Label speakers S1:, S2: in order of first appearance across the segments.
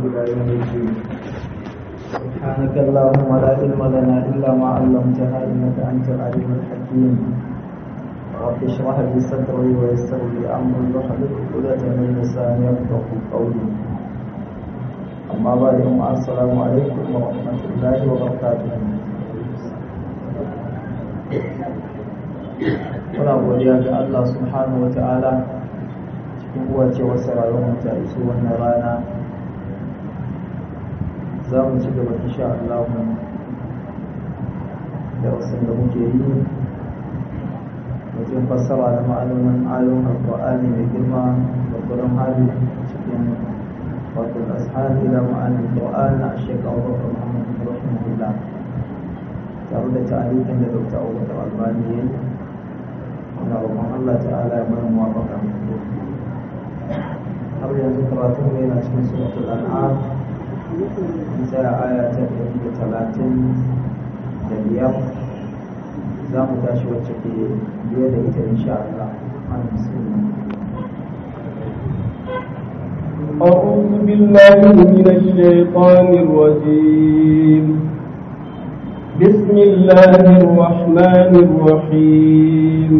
S1: إلى يوم الدين سبحانك اللهم لا علم لنا إلا ما علمتنا إنك أنت العليم الحكيم رب اشرح لي صدري ويسر لي أمري واحلل عقدة من لساني يفقه قولي أما بعد السلام عليكم ورحمة الله وبركاته muna godiya ga Allah subhanahu wa ta'ala cikin uwace wasu rayuwar ta iso wannan rana za mu ci gaba insha Allah da wasu da muke yi wajen fassara da ma'anonin ayoyin alƙur'ani mai girma da kullum hali cikin wato ashab ila ma'anin qur'an na shekara Abubakar Muhammad rahimahullah tare da tarihin da Dr. Abubakar Albani ya yi muna roƙon Allah ta'ala ya mana muwafaka har yanzu karatun mu yana cikin suratul an'am mun tsaya aya ta ɗari da talatin da biyar za mu tashi wacce ke biye da ita insha Allah an
S2: أعوذ بالله من الشيطان الرجيم بسم الله الرحمن الرحيم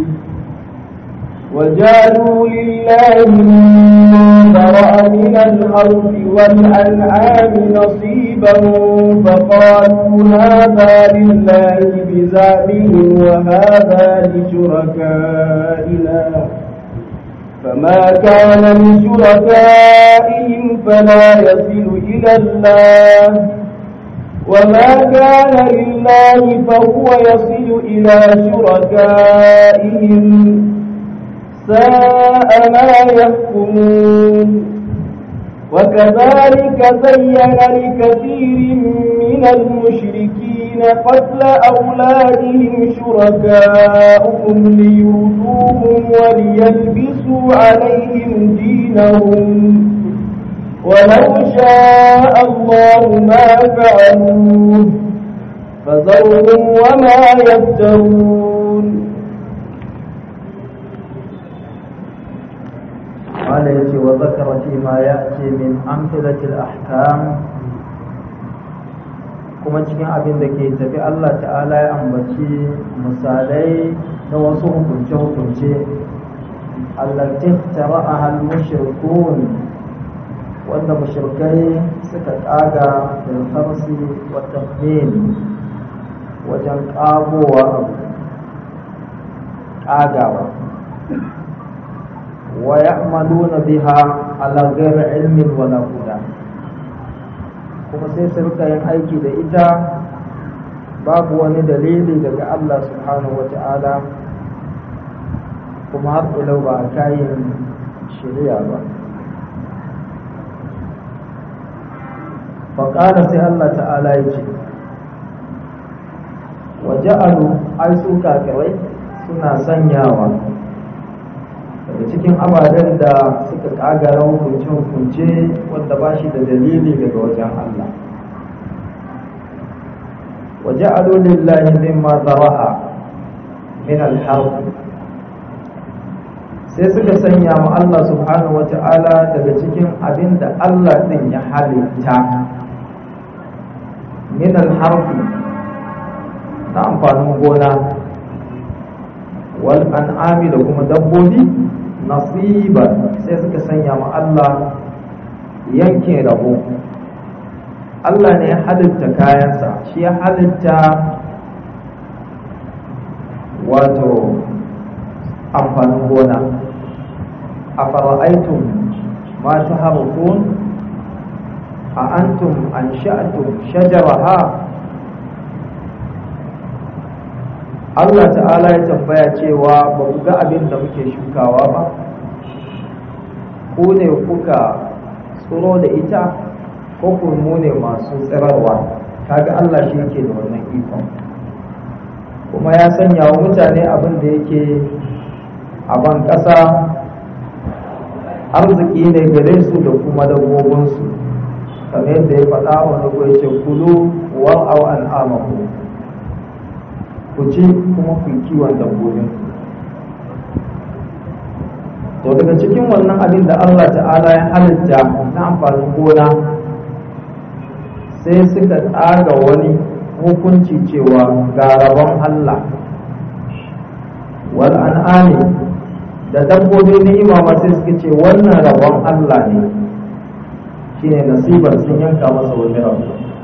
S2: وجعلوا لله مما ذرأ من الأرض والأنعام نصيبا فقالوا هذا لله بزعمهم وهذا لشركائنا فما كان لشركائهم فلا يصل إلى الله وما كان لله فهو يصل إلى شركائهم ساء ما يحكمون وكذلك زين لكثير من المشركين قتل أولادهم شركاؤهم ليردوهم وليلبسوا عليهم دينهم ولو شاء الله ما فعلوه فذرهم وما يفترون
S1: قال يجي وذكر فيما يأتي من أمثلة الأحكام kuma cikin abin da ke tafi Allah ta'ala ya ambaci misalai na wasu hukunce-hukunce allati tara'aha al-mushrikun wanda mushrikai suka kaga bil kharsi wa tafhim wajen kagowa kagawa wa ya'maluna biha ala ghairi ilmin wala huda kuma sai su rika yin aiki da ita babu wani dalili daga Allah subhanahu wa ta'ala kuma har ilau ba a kayan shari'a ba faƙala sai Allah ta'ala ya ce wa ja'alu ai su kafirai suna sanyawa daga cikin ababen da suka kagara hukunce-hukunce wanda ba shi da dalili daga wajen Allah waje lillahi mimma zara'a min alharb sai suka sanya ma Allah subhanahu wa ta'ala daga cikin abin da Allah din ya halitta min alharb na amfanin gona wal an'ami da kuma dabbobi nasiban sai suka sanya ma Allah yankin rabo Allah ne ya halitta kayansa shi ya halitta wato amfanin gona a fara'aitun ma ta harukun a antum an sha'atum shajaraha Allah ta'ala ya tambaya cewa ba ku ga abin da muke shukawa ba ku ne kuka tsoro da ita ko ku mu ne masu tsirarwa kaga Allah shi yake da wannan ikon kuma ya sanya wa mutane abin da yake a ban ƙasa arziki ne gare su da kuma dabbobinsu kamar yadda ya faɗa wani ko ya ce kulu wa'au al'amaku ku ci kuma ku kiwon dabbobin to daga cikin wannan abin da Allah ta'ala ya halitta na amfanin gona sai suka tsaga wani hukunci cewa ga rabon Allah wal an'ami da dabbobi ni'ima ma sai suka ce wannan rabon Allah ne shine nasibar sun yanka masa wani rabo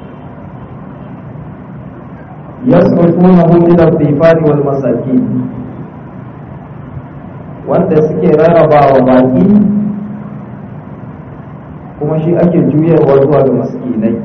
S1: yasrufunahu ila dhifani wal masakin wanda suke rarrabawa baki kuma shi ake juyarwa zuwa ga maskinai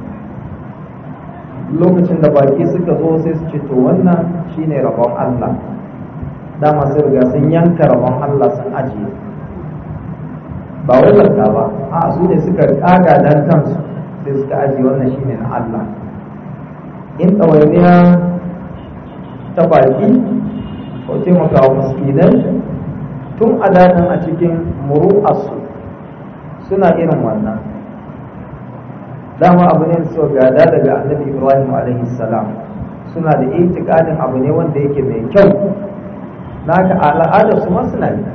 S1: lokacin da baki suka zo sai su ce to wannan shine rabon Allah dama sun riga sun yanka rabon Allah sun ajiye ba wai zakka ba a su ne suka kaga dan kansu sai suka ajiye wannan shine na Allah in ɗawainiya ta baki ko taimaka wa miskinai tun a daɗin a cikin muru'arsu suna irin wannan dama abu ne su gada daga annabi ibrahim alaihi salam suna da itikadin abu ne wanda yake mai kyau naka al'adar su ma suna yi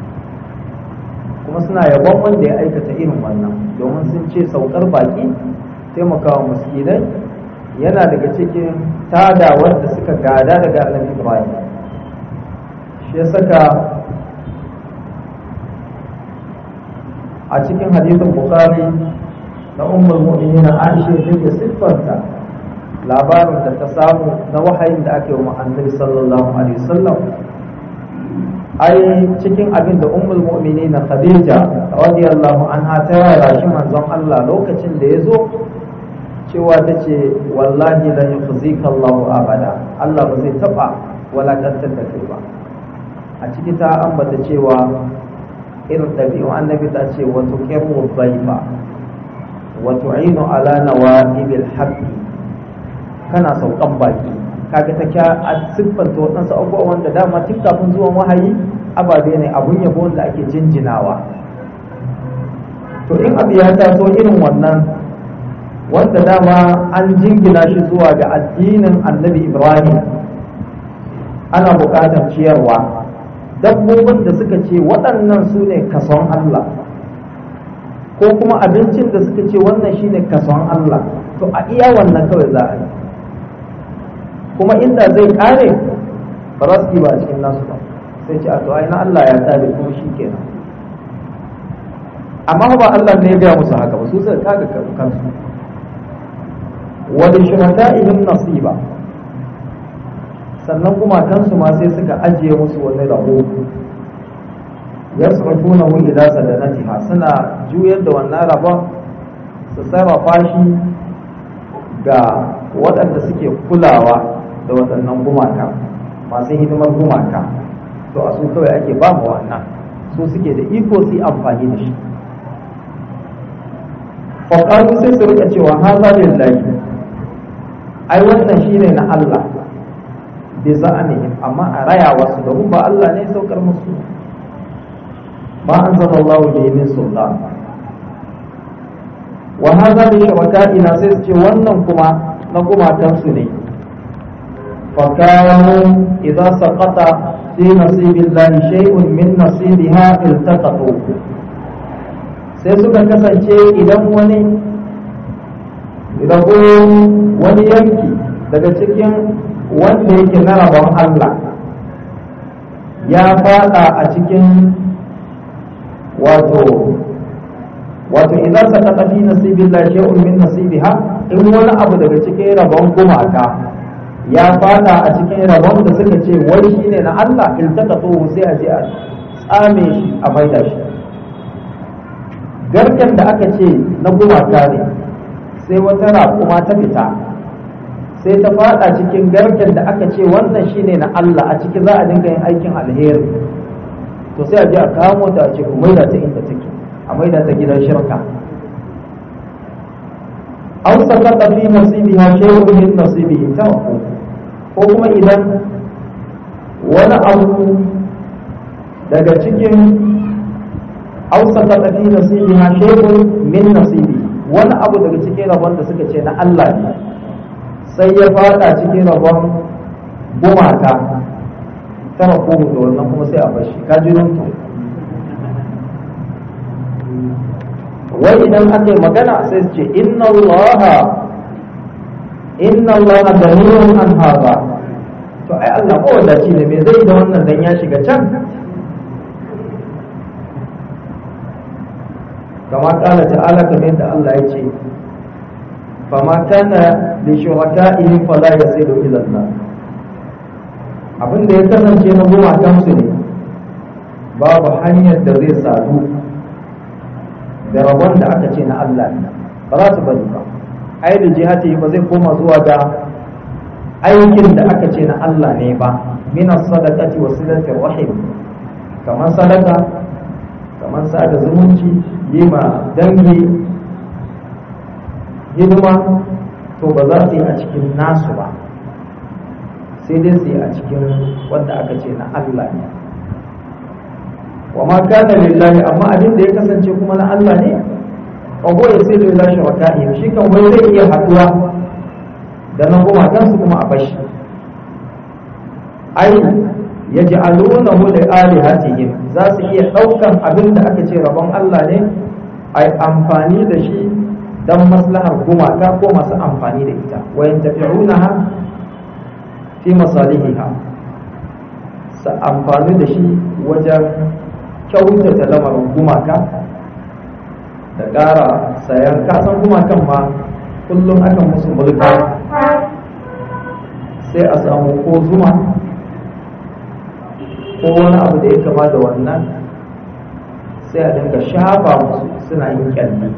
S1: kuma suna yabon wanda ya aikata irin wannan domin sun ce saukar baki taimakawa miskinai yana daga cikin tada wanda suka gada daga annabi ibrahim shi ya saka a cikin hadisin bukhari na ummul mu'minin aisha take siffarta labarin da ta samu na wahayin da ake wa annabi sallallahu alaihi wasallam ai cikin abin da ummul mu'minin khadija radiyallahu anha ta yara shi manzon Allah lokacin da ya zo cewa ta ce wallahi la yukhzika Allahu abada Allah ba zai taba walakantar da kai ba a ciki ta ambata cewa irin ɗabi'un annabi ta ce wa tuqirru dhaifa wa tu'inu ala nawa'ibil haqqi kana saukan baki kaga ta kya a siffanta waɗansu abubuwa wanda dama tun kafin zuwan wahayi ababe ne abun yabo wanda ake jinjinawa to in abu ya taso irin wannan wanda dama an jingina shi zuwa ga addinin annabi ibrahim ana buƙatar ciyarwa dabbobin da suka ce waɗannan su ne kason allah ko kuma abincin da suka ce wannan shi ne kason allah to a iya wannan kawai za a yi kuma inda zai ƙare ba za su yi ba a cikin nasu ba sai ce a to ai na allah ya tsare kuma shi kenan amma ba allah ne ya gaya musu haka ba su suka kaga kansu wani shuhada'ihim nasiba sannan gumakansu ma sai suka ajiye musu wani rabo yasrafuna hu ila sadanatiha suna juyar da wannan rabon su sarrafa shi ga waɗanda suke kulawa da waɗannan gumaka masu hidimar gumaka to a su kawai ake ba mu wannan su suke da iko su yi amfani da shi faƙaru sai su rika cewa haza lillahi ai wannan shine na Allah bi za'anihim amma a raya wasu domin ba Allah ne saukar musu ba an zama Allah da min sultan wa hadha bi shawakaina sai su ce wannan kuma na gumakan su ne fa kanu idza saqata fi nasibillahi shay'un min nasibiha iltaqatu sai suka kasance idan wani rabo wani yanki daga cikin wanda yake na rabon Allah ya fada a cikin wato wato idan saka tafi nasibin la shay'un min nasibiha in wani abu daga cikin rabon gumaka ya fada a cikin rabon da suka ce wai shine na Allah iltaqatu sai a je a tsame shi a maida shi garken da aka ce na gumaka ne sai wata raƙuma ta fita sai ta fada cikin garken da aka ce wannan shine na Allah a ciki za a dinga yin aikin alheri to sai a je a kamo ta a ce ku maida ta inda take a maida ta gidan shirka aw sakata fi nasibiha shay'un min nasibihi tawfu ko kuma idan wani abu daga cikin aw sakata fi nasibiha shay'un min nasibihi wani abu daga cikin rabon da suka ce na Allah ne sai ya fada cikin rabon gumaka tara ko da wannan kuma sai a bashi ka ji to wai idan aka yi magana sai su ce inna Allah inna Allah ganiyun an hada to ai Allah ko wadaci ne me zai da wannan dan ya shiga can kama kala ta'ala kamar yadda Allah ya ce fama kana li shuraka'ihim fala yasilu ila Allah abin da ya kasance na gumakan su ne babu hanyar da zai sadu da rabon da aka ce na Allah ne ba za su bari ba ai da jihati ba zai koma zuwa ga aikin da aka ce na Allah ne ba min as-sadaqati wa silati rahim kamar sadaka kamar sada zumunci yi ma dangi hidima to ba za su yi a cikin nasu ba sai dai su yi a cikin wanda aka ce na Allah ne wa ma kana lillahi amma abin da ya kasance kuma na Allah ne wa huwa yasiru ila shuraka'i shi kan wai zai iya haduwa da nan kuma kansu kuma a bashi ai yaj'alunahu li alihatihim za su iya daukan abin da aka ce rabon Allah ne ai amfani da shi dan maslahar gumaka ko masu amfani da ita wa yantafi'unaha fi masalihiha sa amfani da shi wajen kyautata lamarin gumaka da ƙara sayan kasan gumakan ma kullum akan musu mulka sai a samu ko zuma ko wani abu da ya kama da wannan sai a dinga shafa musu suna yin kyalli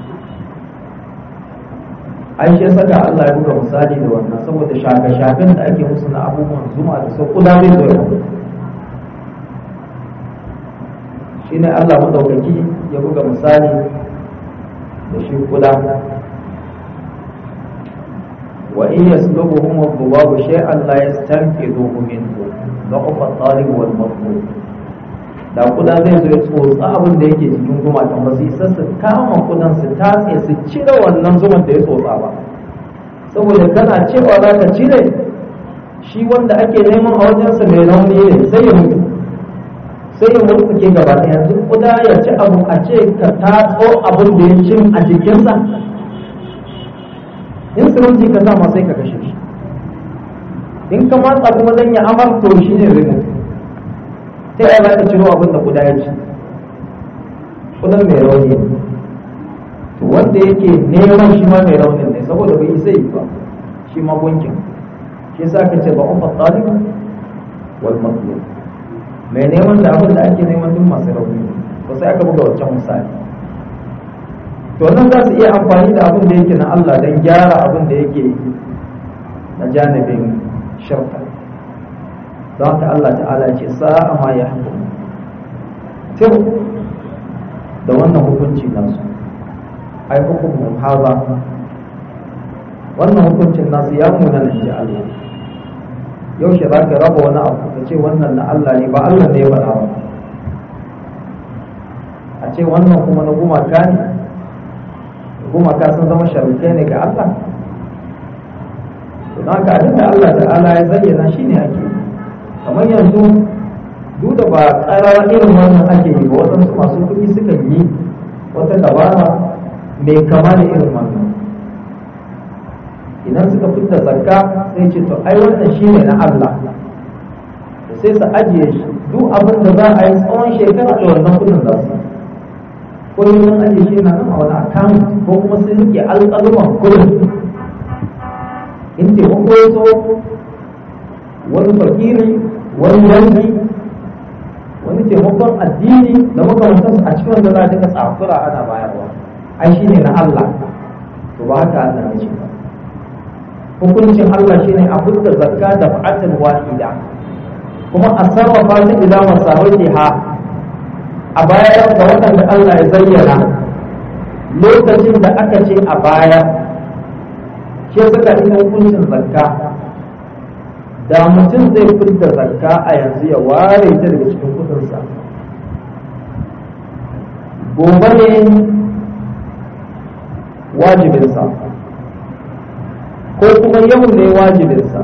S1: an shi saka Allah ya buga misali da wannan saboda shafe-shafen da ake musu na abubuwan zuma da sau kuda zai zo ya shi ne Allah maɗaukaki ya buga misali da shi kuda wa in yaslubuhum ad-dhubabu shay'an la yastanqidhuhu minhu ضعف الطالب والمطلوب da kuda zai zo ya tsotsa abin da yake cikin gumakan ba su isa su kama kudan su tatse su cire wannan zuman da ya tsotsa ba saboda kana cewa za ka cire shi wanda ake neman a wajensa mai rauni ne sai ya mutu sai ya mutu ke gaba ɗaya duk kuda ya ci abu a ce ka tatso abin da ya cin a jikinsa in sirinji ka sa ma sai ka kashe shi in ka matsa kuma dan ya amar to shi ne rimu ta yaya za ka ciro abin da guda ya ci kudan mai rauni to wanda yake neman shi ma mai raunin ne saboda bai isa yi ba shi ma gunkin shi yasa ka ce ba ufa talib wal matlub mai neman da abin da ake neman duk masu rauni to sai aka buga wancan misali to nan za su iya amfani da abin da yake na Allah don gyara abin da yake na janibin shirka don haka Allah ta'ala ce sa'a ma ya hukum tir da wannan hukunci nasu ai hukumun haza wannan hukuncin nasu ya muna nan ji Allah yaushe za ka raba wani abu ka ce wannan na Allah ne ba Allah ne ya faɗa ba a ce wannan kuma na gumaka ne gumaka sun zama sharukai ne ga Allah don haka abin da Allah ta'ala ya zayyana shi ne ake kamar yanzu duk da ba ƙarawa irin wannan ake yi ba waɗansu masu kuɗi suka yi wata dabara mai kama da irin wannan idan suka fita zakka sai ce to ai wannan shi ne na Allah da sai su ajiye shi duk abin da za a yi tsawon shekara da wannan kuɗin za su ko yi sun ajiye shi na nan a wani account ko kuma sun rike alƙaluman kuɗin in taimako ya so wani fakiri wani yanki wani taimakon addini da makamantansu a cikin wanda za a dinga tsakura ana bayarwa ai shi ne na Allah to ba haka Allah ya ce ba hukuncin Allah shine a fitar zakka da fa'atin wahida kuma a sarrafa ta ila masarriha a bayar da waɗanda Allah ya zayyana lokacin da aka ce a bayar ke suka ina hukuncin zakka da mutum zai fitar zakka a yanzu ya ware ta daga cikin kudinsa gobe ne wajibinsa ko kuma yau ne wajibinsa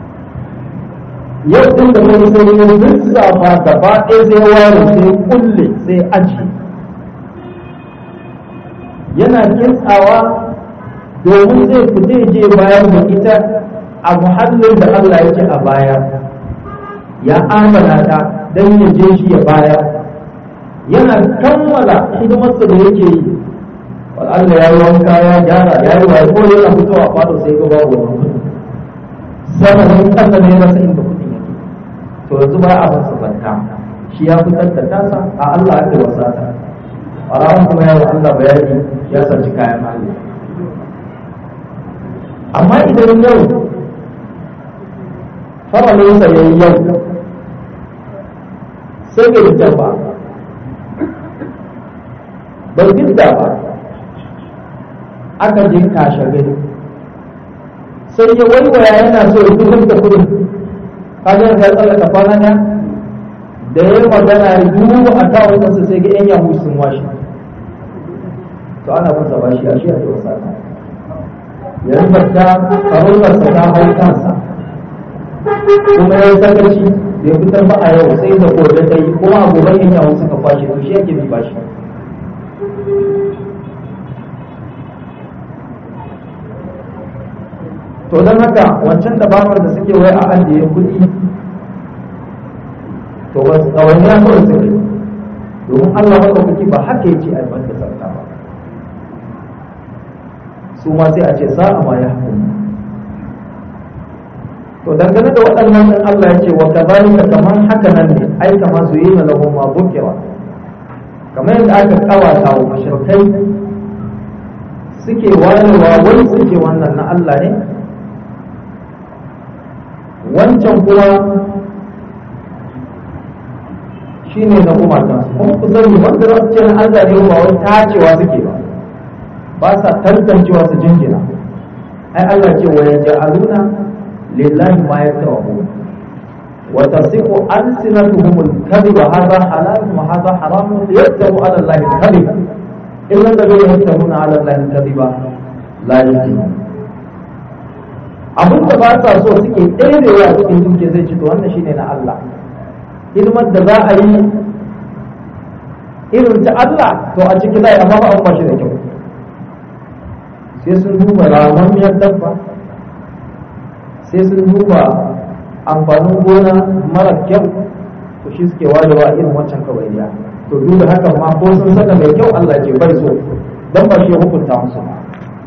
S1: yau din da wani sai ya lissafa gaba ɗaya zai ware sai kulle sai aji yana kintsawa domin zai fita je bayar da ita a muhallin da Allah ya ce a baya ya amana ta don ya je shi ya bayar yana kammala hidimarsa da yake yi Allah ya yi wanka ya gyara ya yi waye ko yana fitowa fado sai ga babu wani sama ne kasa ne rasa inda kuɗin yake to yanzu ba a masa zakka shi ya fitar da tasa a Allah ake wasa ta ɓarawan kuma ya Allah bayani ya saci kayan Allah amma idan yau faralinsa ya yi yau sai bai fitar ba bai fitar ba aka je kashe gari sai ya waiwaya yana so ya fitar da kudin kaga ya tsallaka kwana ɗaya da ya magana ya duba a kawo masa sai ga yan yahu sun washe to ana masa bashi a shi a yau sa yanzu ta farautarsa ta hau kansa kuma ya sakaci bai fitar ba a yau sai da gobe ta yi kuma a gobe yan yahu suka kwashe to shi yake bi bashi to don haka wancan dabarar da suke wai a ajiye kuɗi to wasu kawai ya kawai suke domin Allah maɗaukaki ba haka yake a da sarka ba su ma sai a ce sa'a ma ya hukumu to dangane da waɗannan ɗin Allah ya ce wa kazalika kaman haka nan ne ai kama su yi na lahum ma bukira kamar yadda aka kawata wa mashirkai suke wayewa wai suke wannan na Allah ne wancan kuma shi ne na gumata kuma ku sani wanda za su ce na Allah ne ba wai tacewa suke ba ba sa tantancewa su jingina ai Allah ce wa yaj'aluna lillahi ma yakrahu wa tasiqu alsinatuhum al-kadhib hadha halal wa hadha haram yaftaru ala Allah al-kadhib illa alladhina yaftaruna ala Allah al-kadhib la yuflihun abin da ba sa so suke ɗerewa a cikin duke zai ci to wannan shine na Allah hidimar da za a yi irin ta Allah to a ciki zai amma ba an ba shi da kyau sai sun duba ramammiyar dabba sai sun duba amfanin gona mara kyau to shi suke warewa irin wancan kawaiya to duk da haka ma ko sun saka mai kyau Allah ce bai so dan ba shi hukunta musu ba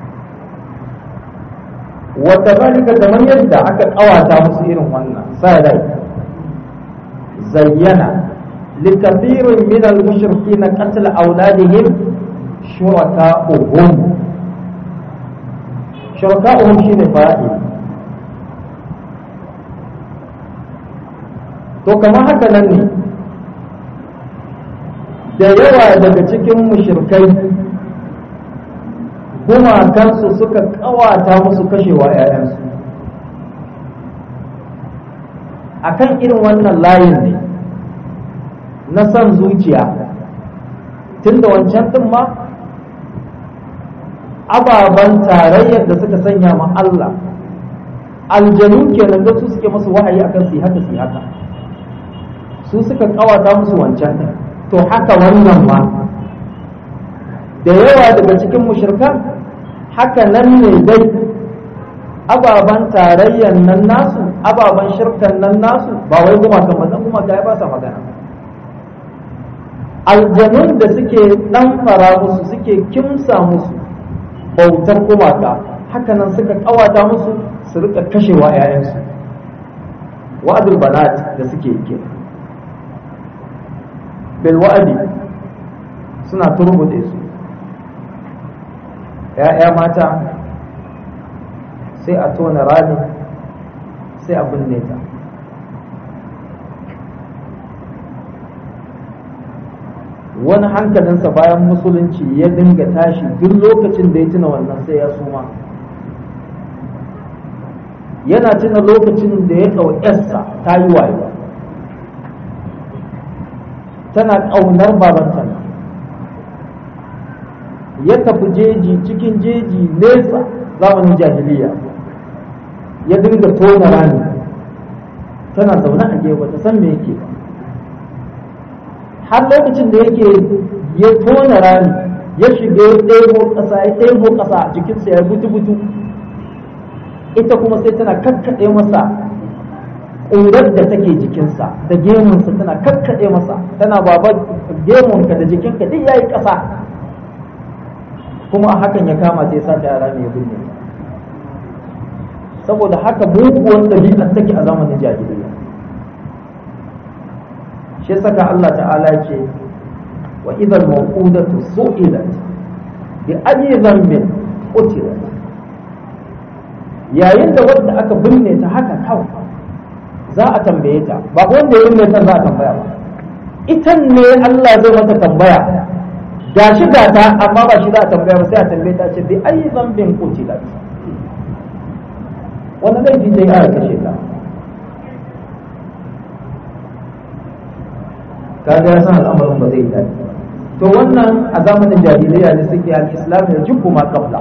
S1: wata zalika kamar yadda aka kawata musu irin wannan sai rai zayyana likathirin min al-mushrikin qatl awladihim shuraka'uhum shuraka'uhum shine fa'i to kamar haka nan ne da yawa daga cikin mushrikai gumakansu suka kawata musu kashewa 'ya'yansu a kan irin wannan layin ne na son zuciya tun da wancan ɗin ma ababen tarayyar da suka sanya ma Allah aljanu kenan da su suke musu wahayi akan su haka su haka su suka kawata musu wancan ɗin to haka wannan ma da yawa daga cikin mushrikan haka nan ne dai ababen tarayyar nan nasu ababen shirkan nan nasu ba wai gumakan ba gumaka ya ba sa magana aljanun da suke dan fara musu suke kimsa musu bautar gumaka haka nan suka kawata musu su rika kashewa 'ya'yansu wa'adul banat da suke yi bil wa'adi suna turbude su ‘ya'ya mata sai a tona rami sai a binne ta wani hankalinsa bayan musulunci ya dinga tashi duk lokacin da ya tuna wannan sai ya suma yana tuna lokacin da ya ɗau ‘yarsa ta yi wayo tana ƙaunar babanta ya tafi jeji cikin jeji nesa zamanin jahiliya ya dinga tona rami tana zaune a gefe ta san me yake ba har lokacin da yake ya tona rami ya shiga ya ɗebo ƙasa ya ɗebo ƙasa jikinsa ya butu butu ita kuma sai tana kakkaɗe masa ƙurar da take jikinsa da gemunsa tana kakkaɗe masa tana baba gemunka da jikinka duk yayi ƙasa kuma a hakan ya kama sai sa ta yara mai binne saboda haka muguwar ɗabi'ar take a zamanin jahiliya shi saka Allah ta'ala ce wa idan mawqudatu su'ilat bi ayi dhanbin qutilat yayin da wanda aka binne ta haka kawai za a tambaye ta ba wanda ya binne ta za a tambaya ba ita ne Allah zai mata tambaya ga shi ga ta amma ba shi za a tambaya ba sai a tambaye ta ce bi ayi dhanbin qutilat wani laifi zai aka kashe ta kaga ya san al'amarin ba zai dace to wannan a zamanin jahiliya ne suke al-islam ya jibbu ma qabla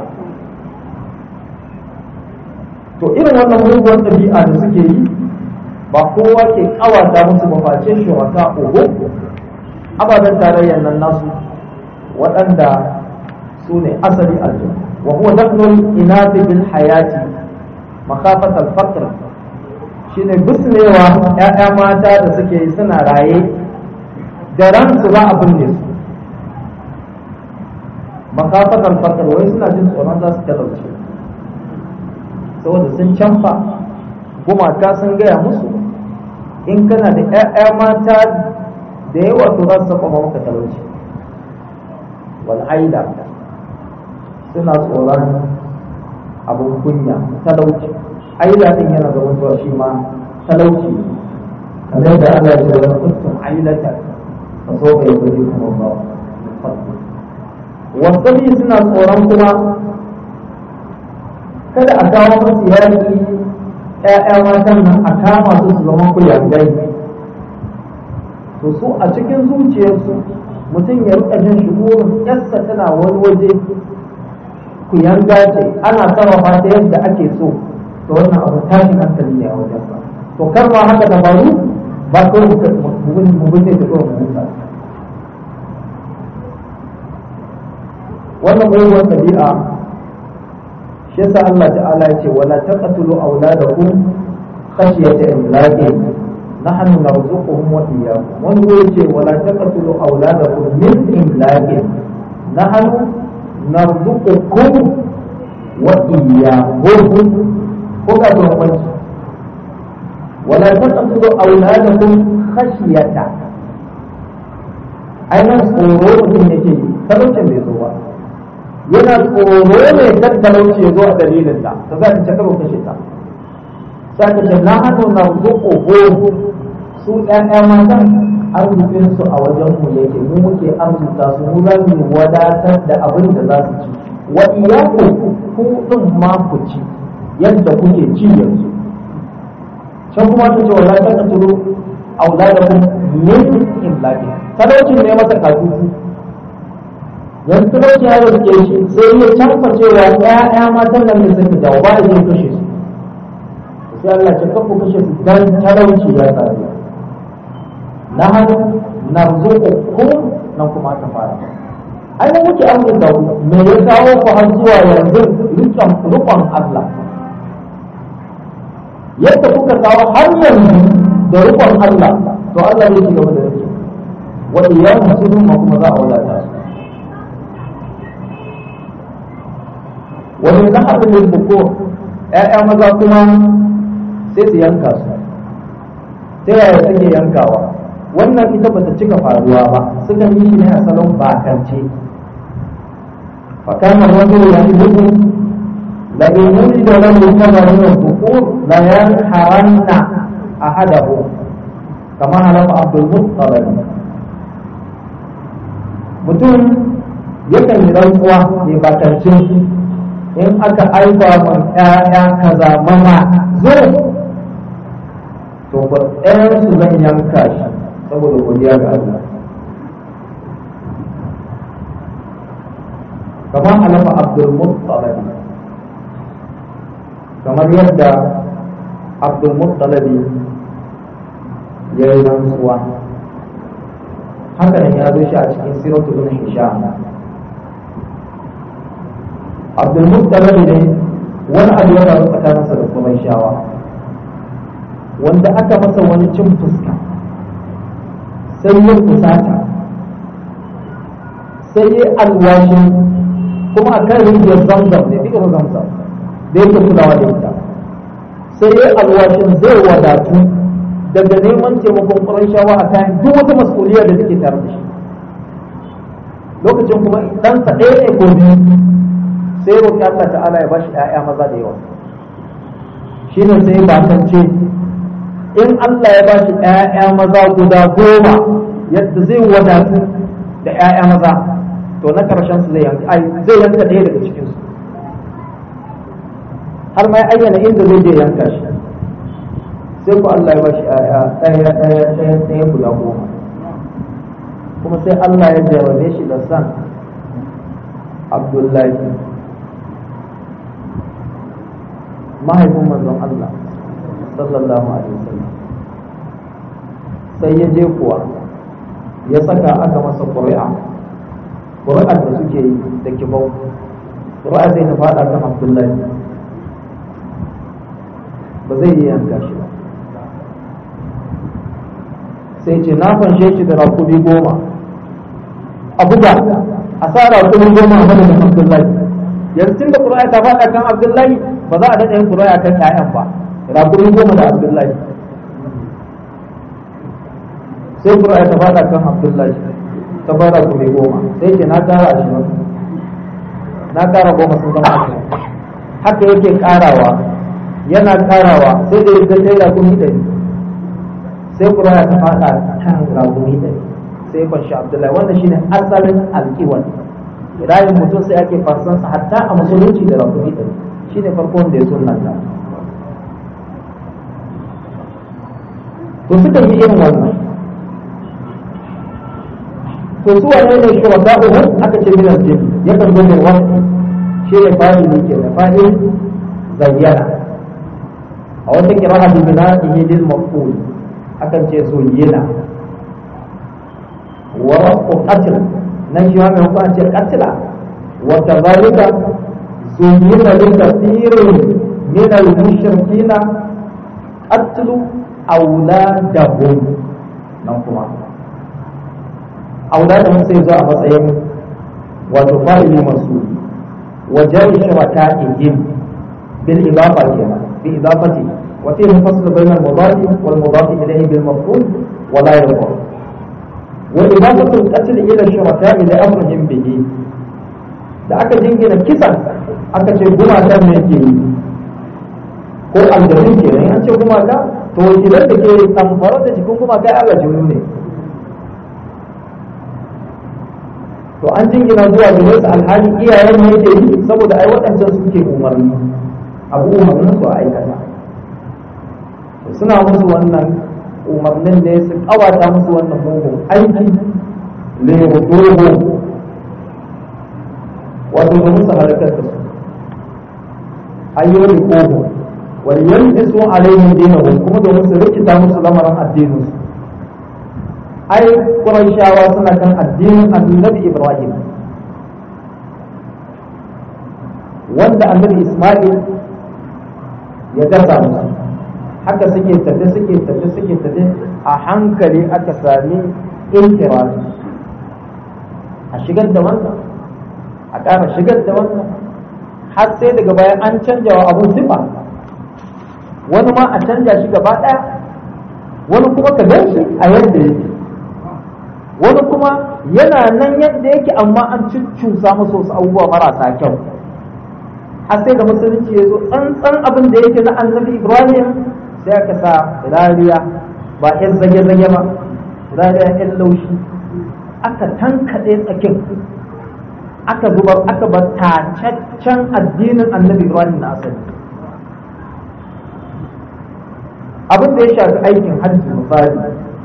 S1: to irin wannan muguwar ɗabi'a da suke yi ba kowa ke kawata musu ba face shuraka uku ababen tarayyar nan nasu waɗanda su ne asali aljanna wa huwa dafnul inabi bil hayati makafat al-faqr shine bisnewa ƴaƴa mata da suke yi suna raye da ransu za a binne su makafat al-faqr wai suna jin tsoron za su talauce saboda sun canfa gumaka sun gaya musu in kana da ƴaƴa mata da yawa to za su saba maka talauci wal aida suna tsoron abin kunya talauci aila din yana da mutuwa shi ma talauci kamar da Allah ya ce wa kuntum ailata fa so bai guji kuma ba wasabi suna tsoron kuma kada a kawo musu yaki ƴaƴa matan nan a kama su su zama kuyangai to su a cikin zuciyarsu mutum ya rika jin shugurin yarsa tana wani waje ku yanga ce ana sarrafa ta yadda ake so to wannan abu tashin hankali ne a wajen sa to kar ma haka da faru ba ko mu bin da ko mu bin wannan mugun tabi'a shi yasa Allah ta'ala ya ce wala taqtulu auladakum khashyata imlaqi nahnu narzuquhum wa iyyakum wani ya ce wala taqtulu auladakum min imlaqi nahnu narzuqukum wa iyyahum ko ka to wani wala taqtulu auladakum khashyata ainihin tsoro mutum yake talaucin bai zo ba yana tsoro ne kan talauci ya zo a dalilin ta ta za ta ce karo kashe ta sai ta ce na hannu na zuƙo su ɗaya matan arzikin su a wajen mu yake mu muke arzuta su mu za mu wadatar da abin da za su ci wa iyaku ku din ma ku ci yadda kuke ci yanzu can kuma ta ce wala ta turo auladakum min imlaki talaucin ne masa katutu yanzu talauci ya rike shi sai ya canfa cewa ƴaƴa matan nan ne suka dawo ba ya kashe su sai Allah ce kafu kashe su dan talauci ya tsare na hannu narzuqukum nan kuma aka fara ai mu muke amsa da ku me ya kawo ku har zuwa yanzu rikon rukon Allah yadda kuka kawo har yanzu da rukon Allah to Allah zai ci gaba da rike wa iyyakum sunum kuma za a wadata su wani zahabin yin buko ‘ya'ya maza kuma sai su yanka su ta yaya suke yankawa wannan ita bata cika faruwa ba sukan yi shi ne a salon bakance fakamar wani ya yi buku la in wuri da wani kamar yin buku la yan haranna a hadahu kama halafa abdul muttalib mutum yakan yi rantsuwa ne bakance in aka aiba man ƴaƴa kaza mama zo to ba ɗayan su zan yanka shi saboda godiya ga Allah kamar alama Abdul Muttalib kamar yadda Abdul Muttalib ya yi rantsuwa haka nan ya zo shi a cikin siratul Hisham abdulmuttalib ne wani abu ya faru tsakaninsa da qurayshawa wanda aka masa wani cin fuska sai ya kusata sai ya alwashin kuma a kan rijiyar zamzam ne bi'ir zamzam da yake kulawa da ita sai ya alwashin zai wadatu daga neman taimakon ƙurayshawa a kayan duk wata mas'uliyar da take tare da shi lokacin kuma ɗansa ɗaya ne ko biyu sai roƙi Allah ta'ala ya bashi ‘ya'ya maza da yawa shi ne sai bakance in Allah ya bashi ‘ya'ya maza guda goma yadda zai wadatu da ‘ya'ya maza to na ƙarshen su zai yanka zai yanka ɗaya daga cikin su har ma ya ayyana inda zai je yanka shi sai ku Allah ya bashi ‘ya'ya ɗaya ɗaya ɗaya ɗaya guda goma kuma sai Allah ya jarrabe shi da san Abdullahi mahaifin manzon Allah sallallahu alaihi wasallam sai ya je kuwa ya saka aka masa ƙuri'a ƙuri'ar da suke yi da kibau ƙuri'a sai ta faɗa kan Abdullahi ba zai yi yanka shi ba sai ce na fanshe shi da rakumi goma a buga a sa rakumi goma a madadin Abdullahi yanzu tun da ƙuri'a ta faɗa kan Abdullahi ba za a daɗa yin ƙuri'a kan ƴaƴan ba rakumi goma da Abdullahi sai ƙuri'a ta faɗa kan Abdullahi ta fara kuma goma sai ce na ƙara ashirin na ƙara goma sun zama ashirin haka yake ƙarawa yana ƙarawa sai da ya kai rakumi ɗari sai ƙuri'a ta faɗa kan rakumi ɗari sai kwanci Abdullahi wanda shine asalin alƙiwal rayin mutum sai ake farsansa hatta a musulunci da rakumi ɗari shine farkon da ya sunanta to suka yi irin wannan to su wane ne shuraka uku aka ce min aljin yakan zo da wani shi ne fa'il ne ke da fa'il zayyana a wata kira'a bi bina'ihi lil maf'ul akan ce zuyyina wa rafu qatl nan shi ma mai hukun ce qatla wa kadhalika zuyyina li kathirin min al-mushrikina qatlu auladahum nan kuma auladahum sai zo a matsayin wato fa'ili masu wa jari shuraka'ihim bil idafa kenan bi idafati wa fihi fasl bayna al mudaf wal mudaf ilayhi bil maf'ul wa la yadhur wa idafatu al qatl ila shuraka'i li amrihim bihi da aka jingina kisan aka ce gumakan ne ke yi ko aljarin kenan an ce gumaka to wakilan da ke tamfara da jikin gumaka ya aljanu ne to an jingina zuwa gare su alhali iyayen ne yake yi saboda ai waɗancan suke umarni abu umarnin su a aikata suna musu wannan umarnin ne su kawata musu wannan mugun aiki ne dogo wato ba musu halakar da su ayyuri kogo wal yalbisu alaihim dinahum kuma domin su rikita musu lamarin addinin su ai Qurayshawa suna kan addinin Annabi Ibrahim wanda Annabi Isma'il ya dasa musu haka suke tafe suke tafe suke tafe a hankali aka sami inkirari a shigar da wannan a ƙara shigar da wannan har sai daga bayan an canja wa abun sifa wani ma a canja shi gaba ɗaya wani kuma ka gan shi a yadda yake wani kuma yana nan yadda yake amma an cuccusa masa wasu abubuwa marasa kyau har sai da musulunci ya zo tsantsan abin da yake na annabi ibrahim sai aka sa rariya ba yan zage-zage ba rariya yan laushi aka tankaɗe tsakin aka zubar aka bar tacaccen addinin annabi ibrahim na asali abin da ya shafi aikin hajji misali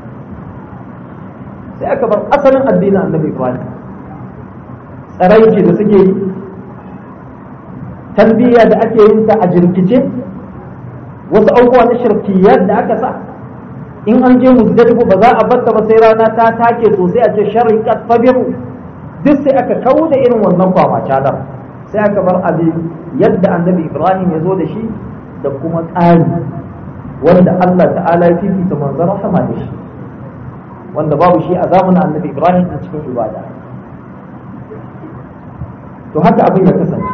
S1: sai aka bar asalin addinin annabi ibrahim tsaraiki da suke yi tarbiyya da ake yin ta a jirkice wasu abubuwa na shirkiyar da aka sa in an je muzdalifu ba za a batta ba sai rana ta take sosai a ce shariqat fabiru duk sai aka kawo da irin wannan kwama calar sai aka bar abin yadda annabi ibrahim ya zo da shi da kuma ƙari wanda allah ta'ala ya fifita manzon rahama da shi wanda babu shi a zamanin annabi ibrahim a cikin ibada to haka abin ya kasance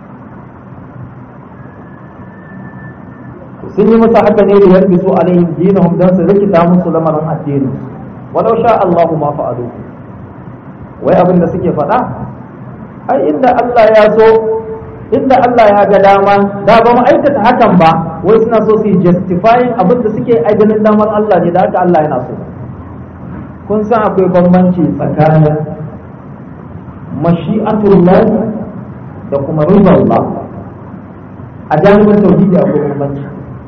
S1: sun yi masa haka ne da yarbi su alaihim dinahum dan su rikita musu lamarin addini walau sha Allahu ma fa'alu wai abin da suke faɗa ai inda Allah ya so inda Allah ya ga dama da ba mu aikata hakan ba wai suna so su yi justifying abin da suke ai ganin damar Allah ne da haka Allah yana so kun san akwai bambanci tsakanin mashi'atullah da kuma rizallah a jami'in tauhidi akwai bambanci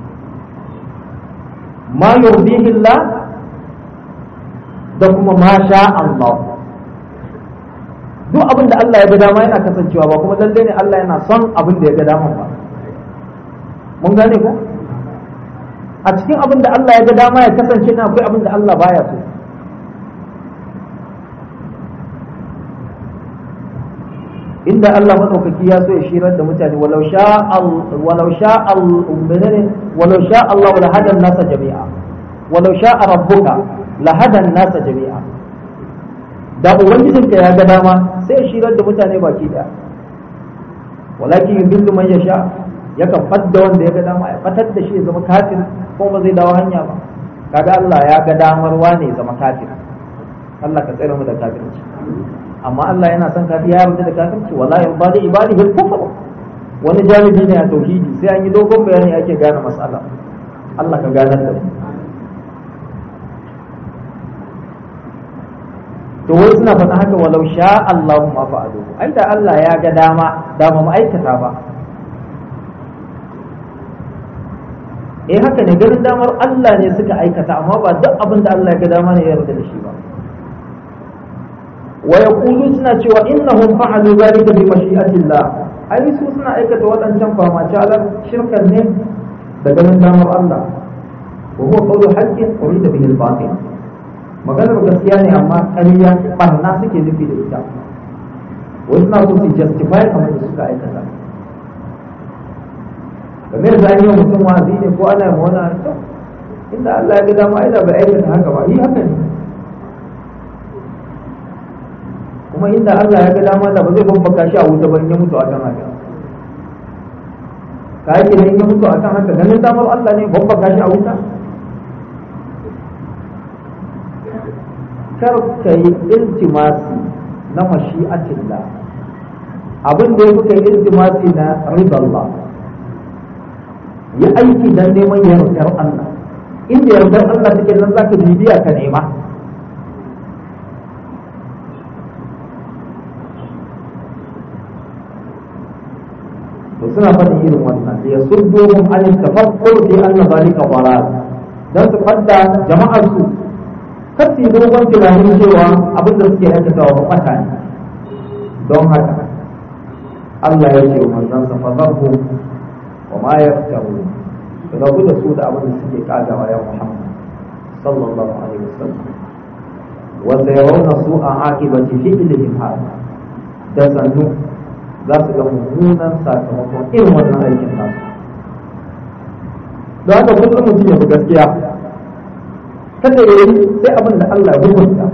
S1: ma yurdihi Allah da kuma ma sha Allah duk abin da Allah ya ga dama yana kasancewa ba kuma lalle ne Allah yana son abin da ya ga dama ba mun gane ko a cikin abin da Allah ya ga dama ya kasance na akwai abin da Allah baya so inda Allah madaukaki ya so ya shirar da mutane walau sha walau sha menene walau sha Allah la hadan nasa jami'a walau sha rabbuka la hadan nasa jami'a da ubangijinka ya ga dama sai ya shirar da mutane baki daya walakin yudillu man yasha yakan fadda wanda ya ga dama ya fatar da shi ya zama kafir ko ba zai dawo hanya ba kaga Allah ya ga damar wane ya zama kafir Allah ka tsare mu da kafirci amma Allah yana son kafir ya yarda da kafirci wala yarda da ibadihi al-kufr wani jami'i ne a tauhidi sai an yi dogon bayani ake gane mas'ala Allah ka ganar da mu to wai suna faɗa haka walau sha Allahu ma fa'alu ai da Allah ya ga dama da ba mu aikata ba eh haka ne ganin damar Allah ne suka aikata amma ba duk abin da Allah ya ga dama ne ya yarda da shi ba wa yaqulu suna cewa innahum fa'alu zalika bi mashi'atillah ai su suna aikata waɗancan fama calar shirkan ne da ganin damar Allah wa huwa qawlu haqqin urida bihi al-batil maganar gaskiya ne amma ƙarya barna suke nufi da ita wasu na so su justify kamar da suka aikata kamar da an yi wa mutum wazi ne ko ana yi wani to inda Allah ya ga dama ai da bai aikata haka ba yi haka ne kuma inda Allah ya ga dama da ba zai babbaka shi a wuta ba in ya mutu akan haka ka yake ne in ya mutu akan haka ganin damar Allah ne babbaka shi a wuta kar ka yi iltimasi na mashi'atillah abin da ya fi kai iltimasi na ridallah yi aiki don neman yardar Allah inda yardar Allah take nan za ka bibiya ka nema to suna faɗin irin wannan da ya suddohum an tafakkur fi anna zalika dalal dan su fadda jama'ar su kar su yi dogon tunanin cewa abin da suke aikatawa ba kwata ne don haka Allah ya ce wa manzansa fa zarhu wa ma yaftaru rabu da su da abin da suke kagawa ya Muhammad sallallahu alaihi wasallam wa sayarawna su'a aqibati fi'lihim hada da sannu za su ga mummunan sakamakon irin wannan aikin nasu don haka kullum mutum ya bi gaskiya kada ya yi sai abin da Allah ya rubuta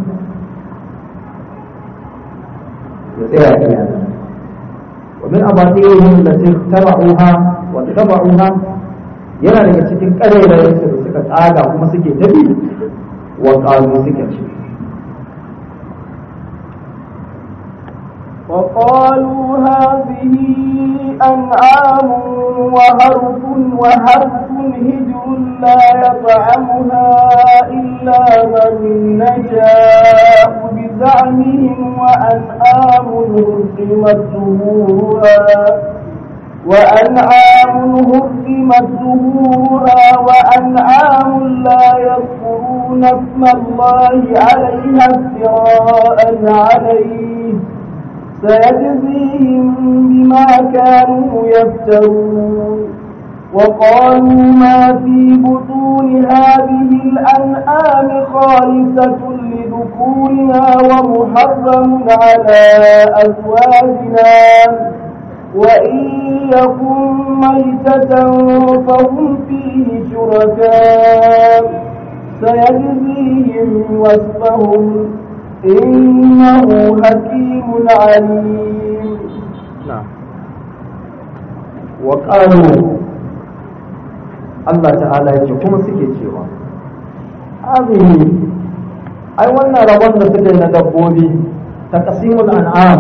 S1: ya tsaya iya ومن أباطيلهم التي اخترعوها واتبعوها yana daga cikin ƙarairayensu da suka tsaga kuma suke tabi wa ƙalu suka ce
S2: وقالوا هذه أنعام وهرف وهرف هجر لا يطعمها إلا من نشاء بزعمهم وأنعام هرمت ظهورها وأنعام هرمت ظهورها وأنعام لا يذكرون اسم الله عليها افتراء عليه سيجزيهم بما كانوا يفترون وقالوا ما في بطون هذه الأنعام خالصة لذكورنا ومحرم على أزواجنا وإن يكن ميتة فهم فيه شركاء سيجزيهم وصفهم إنه حكيم عليم
S1: نعم وقالوا Allah ta'ala ya ce kuma suke cewa azihi ai wannan rabon da suka yi na dabbobi ta kasimul an'am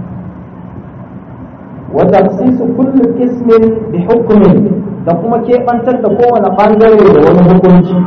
S1: wa tafsisu kulli ismin bi hukmin da kuma keɓantar da kowane ɓangare da wani hukunci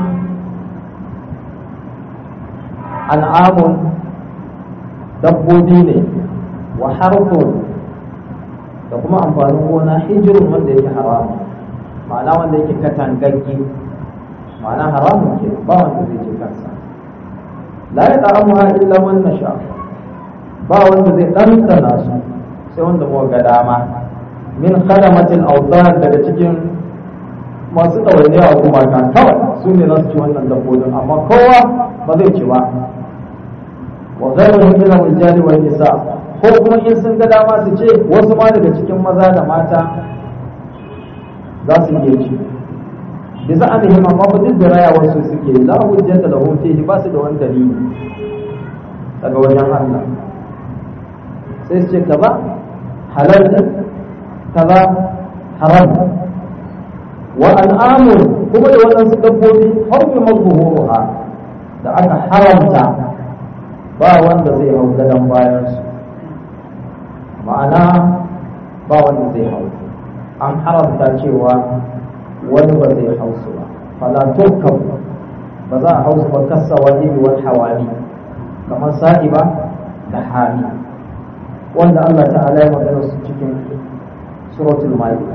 S1: an'amun dabbobi ne wa harfun da kuma amfanin gona hijirin wanda yake haramun ma'ana wanda yake katangagge ma'ana haramun ke ba wanda zai ce kansa la ya ta'amuha illa man nasha ba wanda zai ɗanɗana su sai wanda muka ga dama min khadamatil awtan daga cikin masu ɗawainiya a gumaka kawai su ne za su ci wannan dabbobin amma kowa ba zai ci ba wa ghayruhum min al-rijali wan nisa ko kuma in sun ga dama su ce wasu ma daga cikin maza da mata za su iya ci bi za a nemi amma ba duk da rayawar su suke la hujjata da fihi ba su da wani dalili daga wajen Allah sai su ce kaza halal ne kaza haram wa al'amun kuma da waɗansu dabbobi harbi mazhuruha da aka haramta ba wanda zai hau gadon bayansu ma'ana ba wanda zai hau an haramta cewa wani ba zai hau su ba fala turkab ba za a hau su ba kasa wani wal hawani kamar sa'iba da hami wanda Allah ta'ala ya magana su cikin suratul ma'idah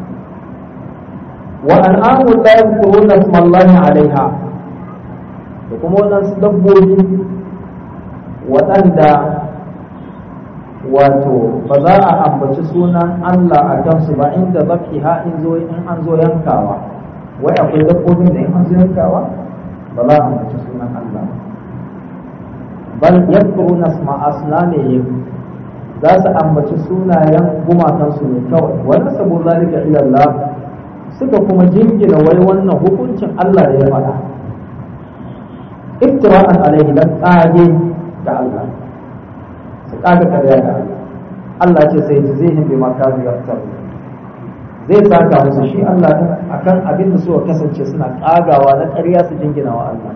S1: wa an'amu la yadhkuruna isma Allah 'alayha da kuma waɗansu dabbobi waɗanda wato ba za a ambaci sunan Allah a kansu ba inda zafiha in zo in an zo yankawa wai akwai dabbobin da in an zo yankawa ba za a ambaci sunan Allah bal yadkuruna isma asnamihim za su ambaci sunayen gumakansu ne kawai wani sabo zalika ila Allah suka kuma jingina wai wannan hukuncin Allah da ya faɗa iftira'an alaihi dan tsage ga Allah su kaga karya ga Allah Allah ce sai zihim bi makazu yaftaru zai saka musu shi Allah din akan abin da suka kasance suna kagawa na ƙarya su jingina wa Allah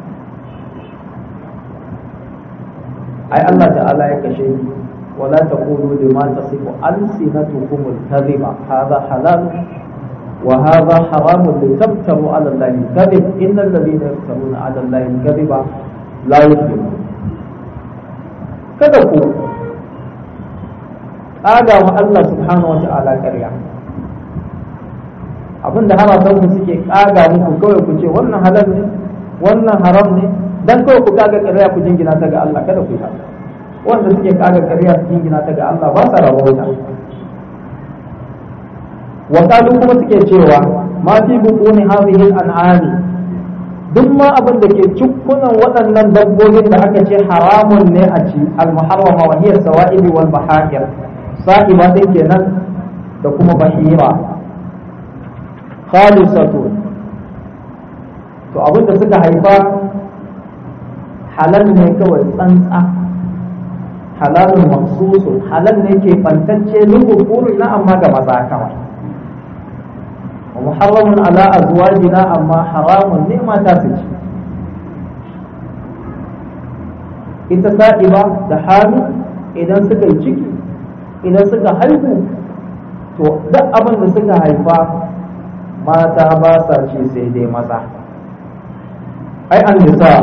S1: ai Allah ta'ala ya kashe ولا تقولوا لما تصف ألسنتكم الكذب هذا حلال وهذا حرام لتفتروا على الله الكذب إن الذين يفترون على الله الكذب لا يفلحون kada ku ƙaga wa Allah subhanahu wa ta'ala ƙarya abin da haratan ku suke ƙaga muku kawai ku ce wannan halal ne wannan haram ne dan kawai ku ƙaga ƙarya ku jingina ta ga Allah kada ku yi haka wanda suke ƙaga ƙarya su jingina ta ga Allah ba sa rabauta wakalu kuma suke cewa ma fi bukuni hadhihi al-an'ami duk ma abin da ke cikunan waɗannan dabbobin da aka ce haramun ne a ci al-muharrama wa hiya sawa'ibi wal bahaqir sa'iba din kenan da kuma bahira khalisatu to abin da suka haifa halal ne kawai tsantsa halalun maksusun halal ne ke bantacce lubukuri na amma ga maza kawai ومحرم على أزواجنا أما حرام نعمة تاسج ita sa'iba da hami idan suka yi ciki idan suka haihu to duk abin da suka haifa mata ba sa ce sai dai maza ai an nisa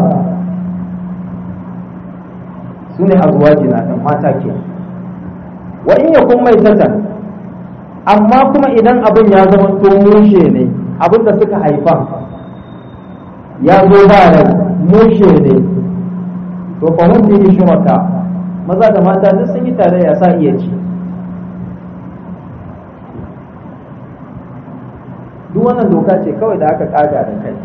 S1: su ne azwajina ɗin mata ke wa in yakun mai tatan amma kuma idan abin ya zama to mushe ne abin da suka haifa ya zo ba rai mushe ne to fa mun bi shuraka maza da mata duk sun yi tare ya sa iya ci duk wannan doka ce kawai da aka kaga da kai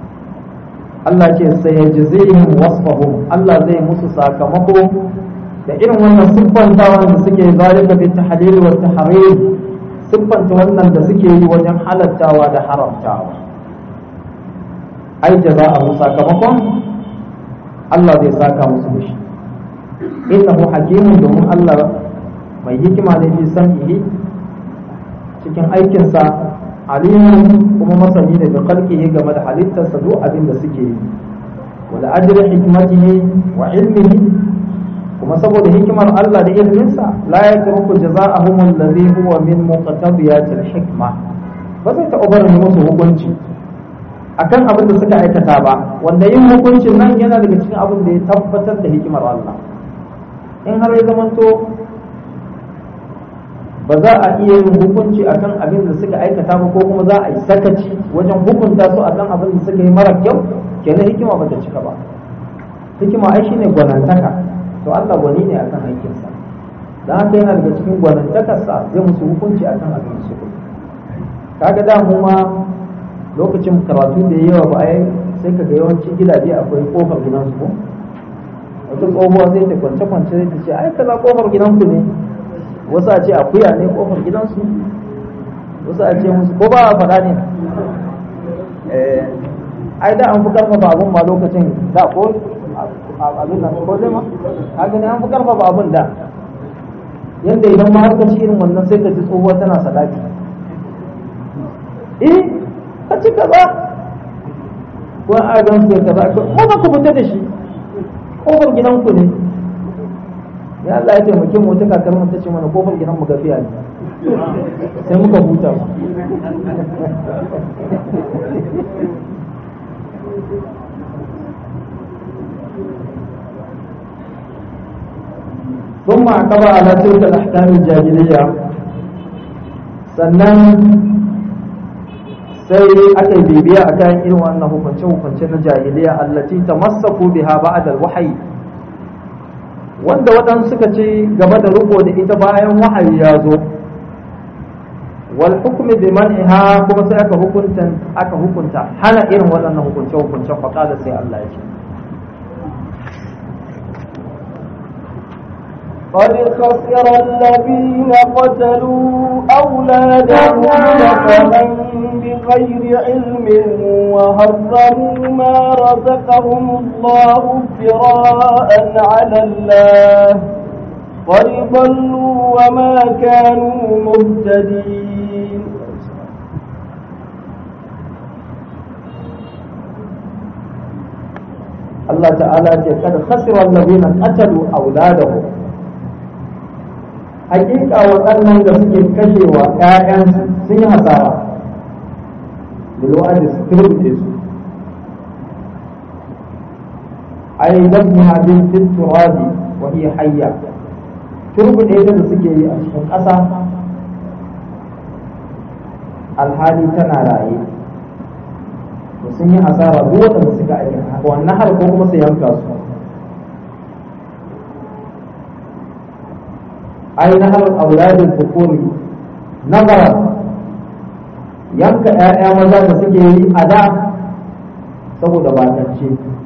S1: Allah ce sai ya jizihim wasfahum Allah zai musu sakamako da irin wannan siffantawan da suke zalika bi tahlil wa tahrim siffanta wannan da suke yi wajen halattawa da haramtawa ai jaza'ahu sakamakon Allah zai saka musu da shi innahu hakimun domin Allah mai hikima ne fi sam'ihi cikin aikinsa alimun kuma masani ne da khalqihi game da halittarsa duk abin da suke yi wala ajri hikmatihi wa ilmihi kuma saboda hikimar Allah da ilminsa la yatruku jazaa'ahum alladhi huwa min muqtadiyatil hikma ba zai taɓa barin musu hukunci akan abin da suka aikata ba wanda yin hukuncin nan yana daga cikin abin da ya tabbatar da hikimar Allah in har ya zamanto ba za a iya yin hukunci akan abin da suka aikata ba ko kuma za a yi sakaci wajen hukunta su akan abin da suka yi mara kyau kenan hikima ba ta cika ba hikima ai shine gwanantaka to Allah gwani ne akan aikinsa dan haka yana daga cikin gwanantakarsa zai musu hukunci akan abin da suka kaga da mu ma lokacin karatu da yawa ba ai sai kaga yawancin gidaje akwai kofar gidansu ko wata tsohuwa sai ta kwance kwance sai ta ce ai kaza kofar gidanku ne wasu a ce akuya ne kofar gidansu wasu a ce musu ko ba a faɗa ne ai da an fi karfafa abun ma lokacin da ko abin nan ko zai ma ka gani an fi karfafa abun da yadda idan ma har ka ci irin wannan sai ka ji tsohuwa tana sadaki eh ka ci kaza ko a gan su kaza ko ba ku fita da shi kofar gidanku ne ya Allah ya taimake mu wata kakar mu tace mana kofar gidan mu gafiya ne sai muka huta ثم عقب على تلك الأحكام الجاهلية sannan sai aka yi bibiya a kan irin wannan hukunce-hukunce na jahiliya allati tamassaku biha ba'da al-wahyi wanda waɗansu suka ce game da riko da ita bayan wahayi ya zo wal hukmi bi man'iha kuma sai aka hukunta aka hukunta hana irin waɗannan hukunce hukuncen faqala sai Allah ya ce
S2: قد خسر الذين قتلوا أولادهم مثلا بغير علم وهرموا ما رزقهم الله افتراء على الله قد ضلوا وما كانوا مهتدين
S1: Allah ta'ala ce kad khasira alladhina qatalu awladahum hakika waɗannan da suke kashewa ƴaƴan sun yi hasara bil wa'di su kirbuce su ay dabniha bil turabi wa hiya hayya turbuɗe ta da suke yi a cikin ƙasa alhali tana raye to sun yi asara duk waɗanda suka aiki wannan har ko kuma su yanka su ai na har auladin bukuri nazara yanka ƴaƴa maza da suke yi a da saboda bakance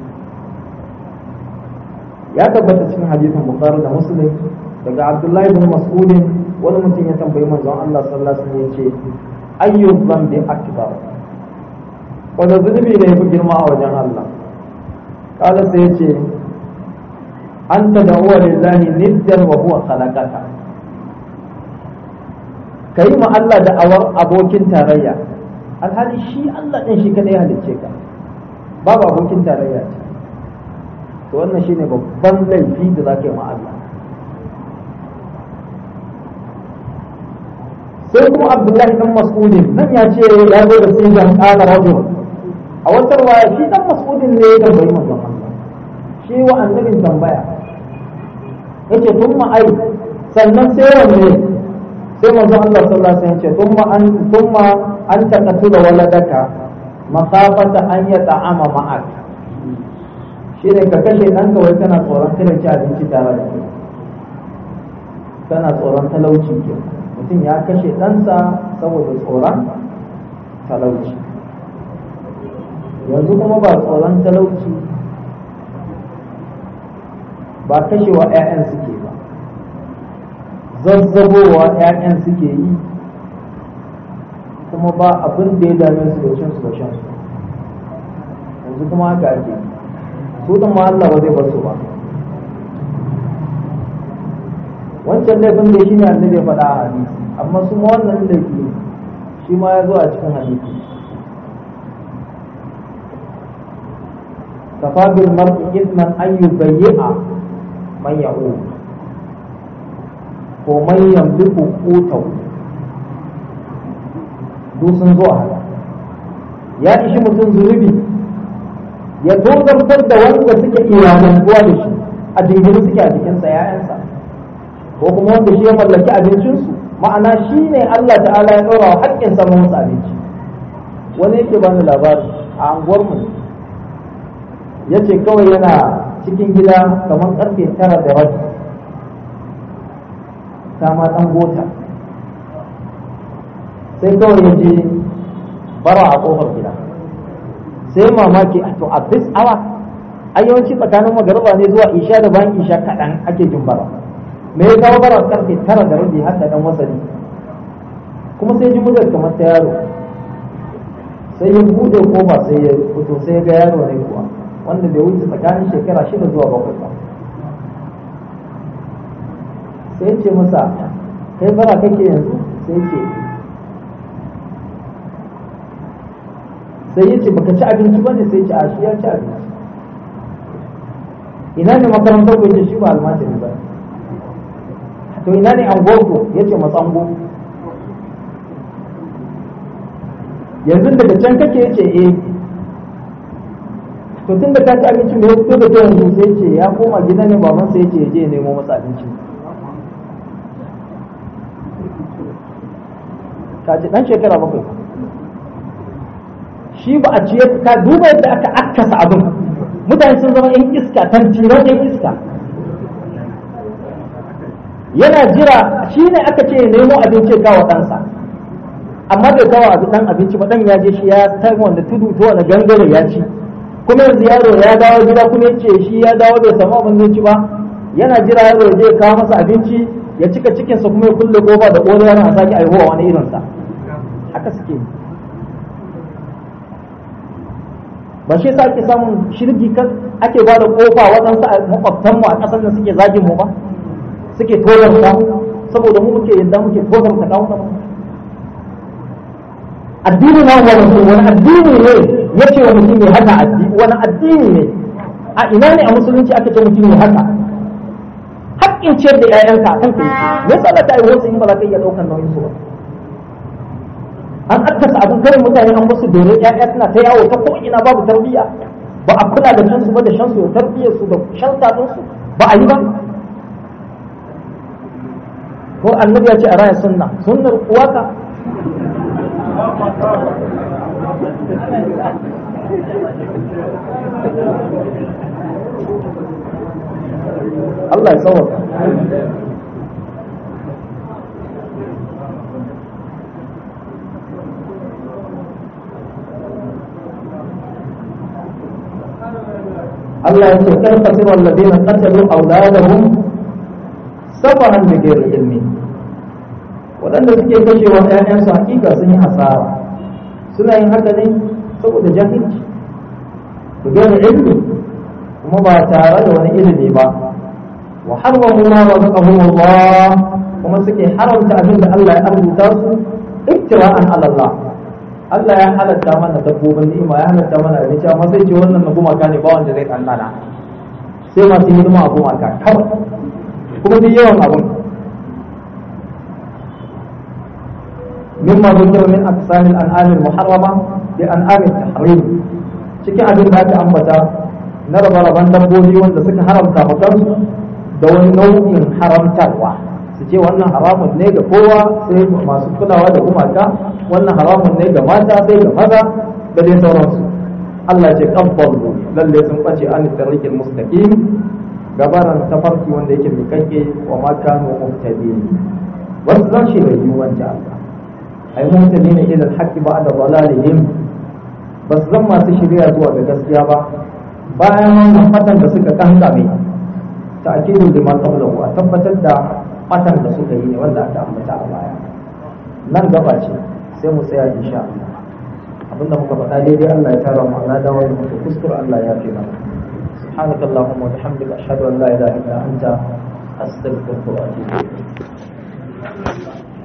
S1: ya tabbata cikin hadisin bukhari da muslim daga abdullahi bin mas'udin wani mutum ya tambayi manzon Allah sallallahu alaihi wasallam ya ce ayyu dhanbi akbar wanda zunubi ne fi girma a wajen Allah kada sai ya ce an ta da'uwa lillahi niddan wa huwa khalaqaka kai ma Allah da awar abokin tarayya alhali shi Allah din shi kadai halicce ka babu abokin tarayya ce to wannan shine babban laifi da zaka yi ma Allah sai kuma Abdullahi dan Mas'udin nan ya ce ya zo da sigan qala rajul a wata ruwaya shi dan mas'udin ne ya tambayi manzon Allah shi wa annabin tambaya yace thumma ai sannan sai wanne sai manzon Allah sallallahu alaihi wasallam yace thumma an thumma an taqatula waladaka makhafata an yata'ama ma'ak shi ne ka kashe ɗanka wai kana tsoron kada ci abinci tare da kai kana tsoron talauci ke mutum ya kashe ɗansa saboda tsoron talauci yanzu kuma ba tsoron talauci ba kashewa 'ya'yan suke ba zazzabowa 'ya'yan suke yi kuma ba abin da ya dame su da cin su da shan su yanzu kuma haka ake su din ma Allah ba zai bar su ba wancan laifin da shi ne annabi ya faɗa a hadisi amma su ma wannan laifi shi ma ya zo a cikin hadisi kafa bil mar'i ithman an yubayyi'a man ya'ud ko man yamliku qutahu duk sun zo a haka ya ishi mutum zunubi ya tozartar da wanda suke iyalantuwa da shi a dingin suke a jikinsa ‘ya'yansa ko kuma wanda shi ya mallaki abincinsu ma'ana shi ne Allah ta'ala ya ɗora wa haƙƙin samun musu abinci wani yake bani labari a anguwarmu ya ce kawai yana cikin gida kamar ƙarfe tara da rabi ta ma ɗan gota sai kawai ya je bara a ƙofar gida sai mamaki a to a bis awa a yawanci tsakanin magariba ne zuwa isha da bayan isha kaɗan ake jin bara me ya kawo bara karfe tara da rabi har da ɗan wasani kuma sai ji muryar kamar ta yaro sai ya buɗe kofa sai ya fito sai ya ga yaro ne kuwa wanda bai wuce tsakanin shekara shida zuwa bakwai ba sai ce masa kai bara kake yanzu sai ce sai yace baka ci abinci bane sai ce a shi ya ci abinci ina ne makarantar ko shi ba almajiri ba to ina ne angogo yace matsango yanzu daga can kake yace eh to tun da ka ci abinci me ya fito da yanzu sai ce ya koma gida ne baban sai yace ya je ya nemo masa abinci ka ji dan shekara bakwai shi ba a ciye ka duba yadda aka akasa abin mutane sun zama yan iska tantiran yan iska yana jira shi ne aka ce ya nemo abinci ya kawo ɗansa amma bai kawo abin ɗan abinci ba ɗan ya je shi ya ta wanda tudu ta wani gangare ya ci kuma yanzu yaro ya dawo gida kuma ya ce shi ya dawo bai samu abin zai ci ba yana jira yaro ya je ya kawo masa abinci ya cika cikinsa kuma ya kulle kofa da ƙoro yana sake aihuwa wani irinsa haka suke yi ba shi yasa ake samun shirgi kan ake ba da kofa waɗansu a makwabtanmu a ƙasar da suke zagin mu ba suke tozarta saboda mu muke yadda muke tozarta kawo mu addini na wani wani addini ne ya ce wa mutum ya haka addini wani addini ne a ina ne a musulunci aka ce mutum ya haka haƙƙin ciyar da 'ya'yanka a kan kai me yasa Allah ta yi wasu in ba za ka iya ɗaukar nauyin su ba an akkasa abin kare mutane an basu dore ƴaƴa suna ta yawo ta ko'ina babu tarbiyya ba a kula da shansu ba da shansu da tarbiyyar su da shan su ba a yi ba ko annabi ya ce a raya sunna sunnar uwaka Allah ya tsawata Allah ya ce kan fasir alladheena qatalu awladahum safahan bi ghairi ilmi wadanda suke kashewa ƴaƴan su hakika sun yi hasara suna yin haka ne saboda jahilci bi ghairi ilmi kuma ba tare da wani ilimi ba wa harwamu ma razaqahum Allah kuma suke haramta abin da Allah ya arzuta su iktira'an ala Allah Allah ya halatta mana dabbobin ni'ima ya halatta mana abinci amma sai ce wannan na gumaka ne ba wanda zai kannana sai masu hidima a gumaka kawai kuma duk yawan abin mimma zikir min aqsamil an'am al-muharrama bi an'am at-tahrim cikin abin da aka ambata na rabe-raben dabbobi wanda suka haramta kansu da wani nau'in haramtarwa su ce wannan haramun ne ga kowa sai masu kulawa da gumaka wannan haramun ne ga mata sai ga maza da dai sauransu Allah ce kabbalu lalle sun bace an tariqil mustaqim gabaran tafarki wanda yake mikakke wa ma kanu muhtadin wasu zan shi bai yiwuwan ta Allah ai muhtadin ila al-haqqi ba'da dalalihim bas zan masu shirya zuwa ga gaskiya ba bayan wannan fatan da suka kankame ta'kidul lima qablahu a tabbatar da batan da suka yi ne wanda aka ambata a baya nan gaba ce sai mu tsaya insha Allah abinda muka faɗa daidai Allah ya tara mu Allah da wani mutu kuskure Allah ya fi mana سبحانك اللهم وبحمدك أشهد أن لا إله إلا أنت أستغفرك وأتوب إليك